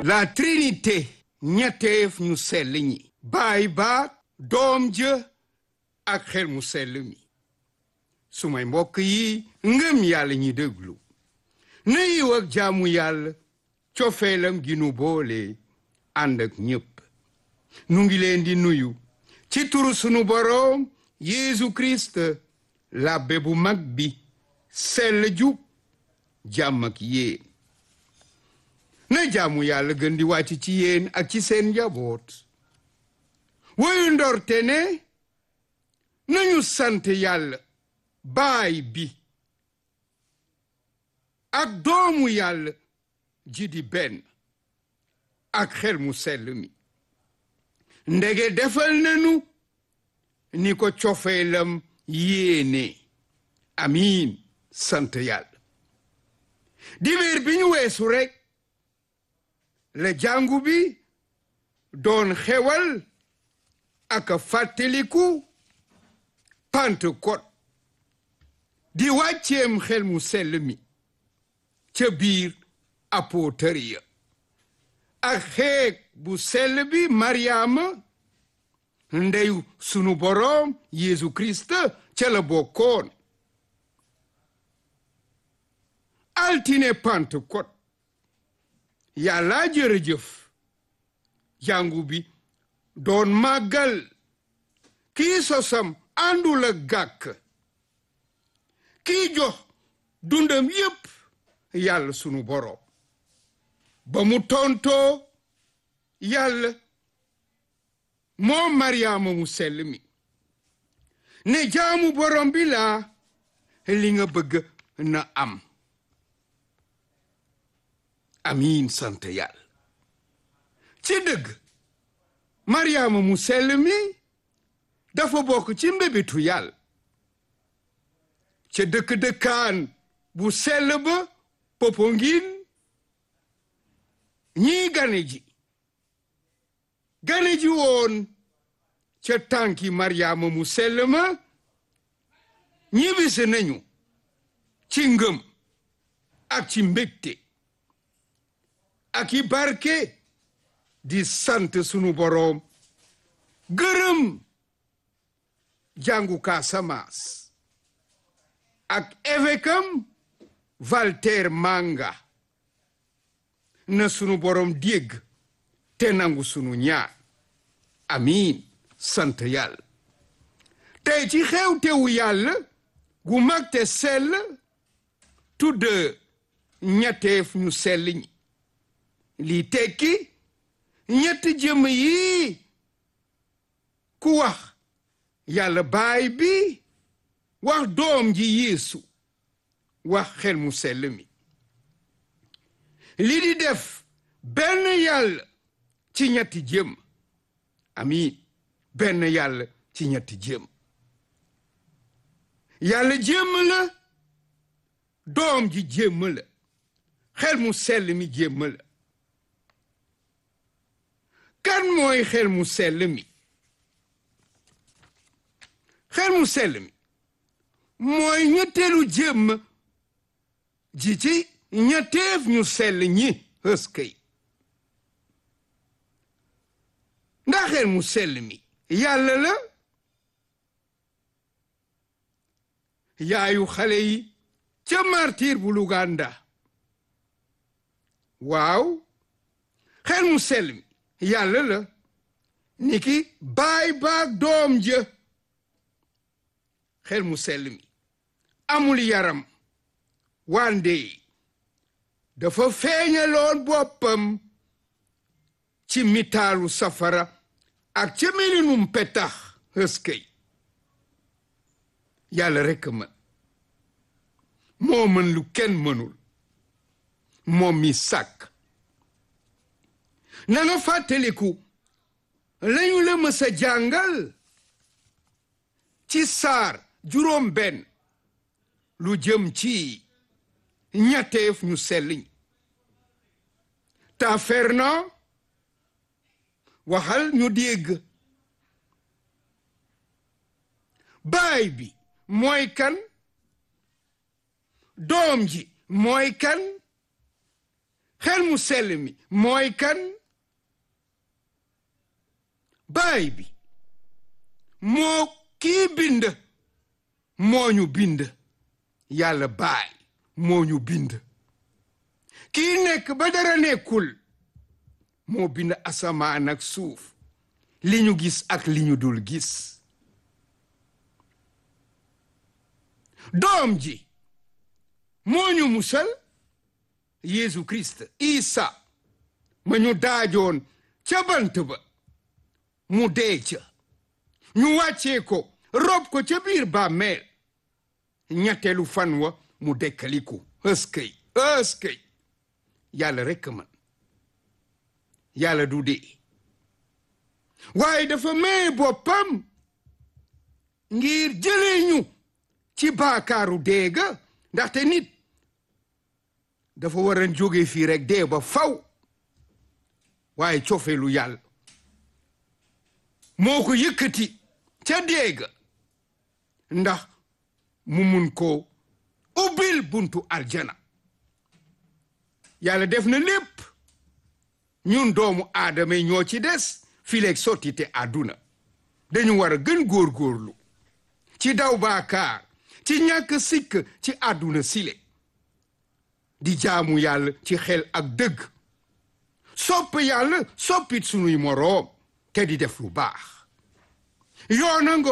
la trinité ñetteef ñu sell ñi baay baak doom jë ak xel mu sell mi sumay mbokk yi ngëm yàlla ñi déglu na yiw ak jaamu yàlla cofeelam gi nu boole ànd ak ñépp nu ngi leen di nuyu ci turu sunu boroom Yeesu Kirist labbe bu mag bi sell jub jàmm ak yéen na jaamu yàlla gën di wàcc ci yéen ak ci seen njaboot woyu ndorte ne nañu sant yàlla baay bi ak doomu yàlla ji di benn ak xel mu sell mi ndege defal nanu ni ko cofeelam yéene amiin sant yàlla dibéer bi ñu weesu rekk la jàngu bi doon xewal ak fàttaliku Pentecôte di wàcceem xel mu sell mi ca biir apôtër ya ak xeeg bu sell bi Mariama ndeyu sunu boroom Yeesu Kirist ca la bokkoon altine Pentecôte yàlla jërëjëf jàngu bi doon màggal kii sosam àndul ak gàkk kii jox dundam yépp yàlla sunu boroom ba mu tontoo yàlla moom Mariama mu sell mi ne jaamu boroom bi laa li nga bëgg na am amiin sant yàlla ci dëgg Mariama mu sell mi dafa bokk ci mbébitu yàlla ca dëkk-dëkkaan bu sell ba Popenguine ñii gane ji gane ji woon ca tànki Mariama mu sell ma ñibbisi nañu ci ngëm ak ci mbégte ak i barke di sant sunu boroom gërëm jàngu Casamance ak évêque am Walter Manga na sunu boroom dégg te nangu sunu ñaan amiin sant yàlla tey ci xew-tewu yàlla gu mag te sell tudd ñetteef ñu sell ñi lii tekki ñetti jëm yi ku wax yàlla baay bi wax doom ji yeesu wax xel mu sell mi li di def benn yàlla ci ñetti jëm amiin benn yàlla ci ñetti jëm yàlla jëm la doom ji jëm la xel mu sell mi jëm la kan mooy xel mu sell mi xel mu sell mi mooy ñetteelu jëmm ji ci ñetteef ñu sell ñi ëskëy ndax xel mu sell mi yàlla la yaayu xale yi ca martir bu Luganda waaw xel mu sell mi yàlla la niki baay baag doom jë xel mu sell mi amul yaram wande dafa feeñaloon boppam ci mitaalu safara ak ca melinum petax hëskëy yàlla rekk mën moo mën lu kenn mënul moom mi sàkk na nga fàttaliku lañu la mës a jàngal ci saar juróom benn lu jëm ci ñetteef ñu selliñ ta ferna waxal ñu dégg baay bi mooy kan doom ji mooy kan xel mu sell mi mooy kan baay bi moo kii bind moo ñu bind yàlla baay moo ñu bind kii nekk ba dara nekkul moo bind asamaan ak suuf li ñu gis ak li ñu dul gis doom ji moo ñu musal Yeesu Kirist Isa ma ñu daajoon ca bant ba mu dee ca ñu wàccee ko rob ko ca biir bàmmeel ñetteelu fan wa mu dekkaliku ëskëy ëskëy yàlla rekk man yàlla du dee waaye dafa may boppam ngir jëlee ñu ci baakaaru deega ndaxte nit dafa war a jóge fii rek dee ba faw waaye cofeelu yàlla moo ko yëkkati ca deega ndax mu mun ko ubbil buntu aljana yàlla def na lépp ñun doomu aadama yi ñoo ci des fileeg sottite àdduna dañu war a gën góorgóorlu ci daw baakaar ci ñàkk sikk ci àdduna sile di jaamu yàlla ci xel ak dëgg sopp yàlla soppit sunuy moroom te di def lu baax yoona nga